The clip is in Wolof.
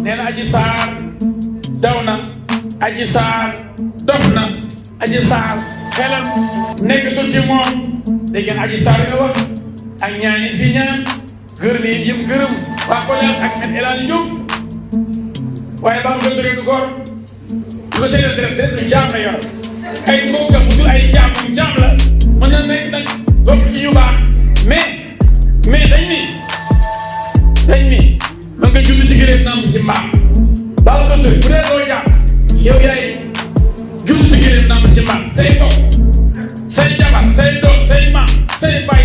nee na aji saar daw na aji saar dof na aji saar xelam nekkatul ci moom dégg ngeen aji saar nga wax ak ñaan yi fi ñaan gërëm yi yëm gërëm waa collège ak ak El Hadj Diouf waaye ba mu ko jógee du góor du ko seetee deret deret du jaam la yor ay mbokkam du ay jaam moom jaam la mën na nekk nag bokk ci ñu baax mais mais dañ ni dañ ni mën nga judd ci gëléem nàmp ci mbaam baaw ko tëri bu dee doo jaam yow yaay judd ci gëléem nàmp ci mbaam say mbokk say jabar say doom say maam say baay